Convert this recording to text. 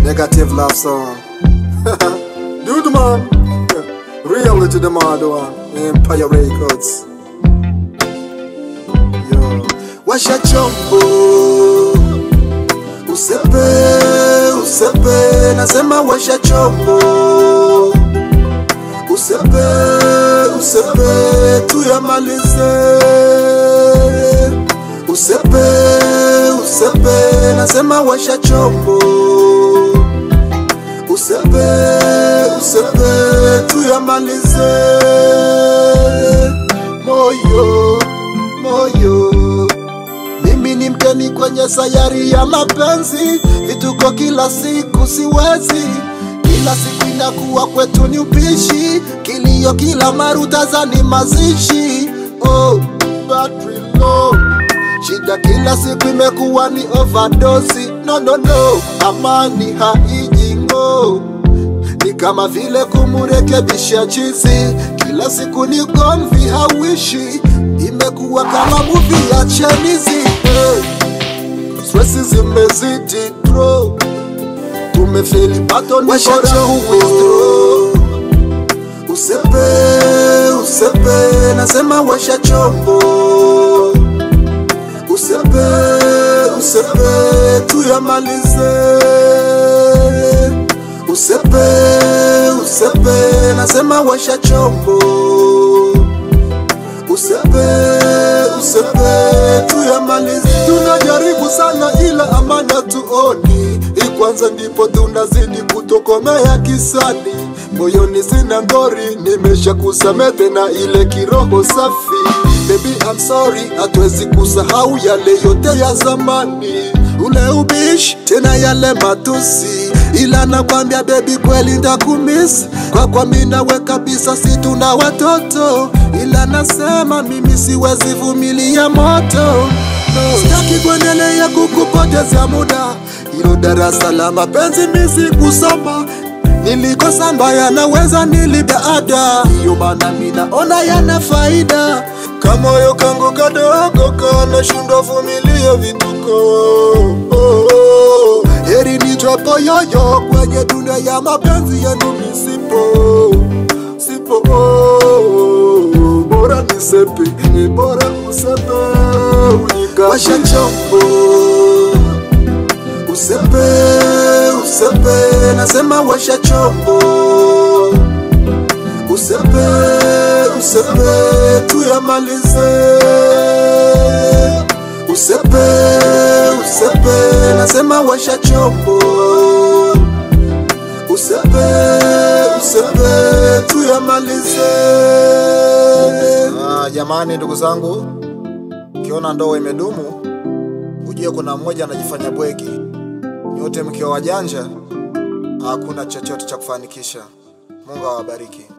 Negative love song. Dude man. Reality the mad one. Empire Records. Yo. Washa chombo. Usepe, usepe, nasema washa chombo. Usepe, usepe, tuyamalize. Usepe, usepe, nasema washa chombo. Usepe, usepe, tuyamalize. Moyo, moyo mimi ni mgeni kwenye sayari ya mapenzi, vituko kila siku siwezi, kila siku inakuwa kwetu ni upishi, kilio kila mara utazani mazishi. Oh, battery low. Shida kila siku imekuwa ni overdose. No, no, no, amani haiji ngo ni kama vile kumurekebisha chizi, kila siku ni gomvi hawishi, imekuwa kama movie ya chenizi. Hey, stresi zimezidi bro, tumefeli bado ni bora kuwithdraw. Usepe, usepe, nasema washa chombo. Usepe, usepe, tuyamalize. Usepe, usepe, nasema washa chombo. Usepe, usepe, tuyamalize. Tunajaribu sana ila amana tuoni, hii kwanza ndipo tunazidi kutokomea kisani. Moyoni sina ngori, nimesha kusamehe tena ile kiroho safi. Baby I'm sorry, hatuwezi kusahau yale yote ya zamani, ule ubishi tena yale matusi, ila nakwambia baby, kweli ndakumiss kwa kwa mimi nawe kabisa, si tuna watoto, ila nasema mimi siwezi vumilia moto no. Sitaki kuendelea kukupotezea muda, hilo darasa la mapenzi mimi sikusoma nilikosa mbaya naweza nilipe ada, hiyo maana mimi naona yana faida. Kamoyo kangu kadogo kanashindwa vumilia vituko oh, oh. Heri nitwapo yoyo kwenye dunia ya mapenzi yenu nisipo sipo oh, bora nisepe ni bora usepe unikasha chombo Usepe, usepe, nasema washa chombo. Usepe, usepe, tuyamalize. Usepe, usepe, nasema washa chombo. Usepe, usepe, tuyamalize. Ah, jamani ndugu zangu, ukiona ndoa imedumu ujue kuna mmoja anajifanya bwegi. Nyote mkiwa wajanja, hakuna chochote cha kufanikisha. Mungu awabariki.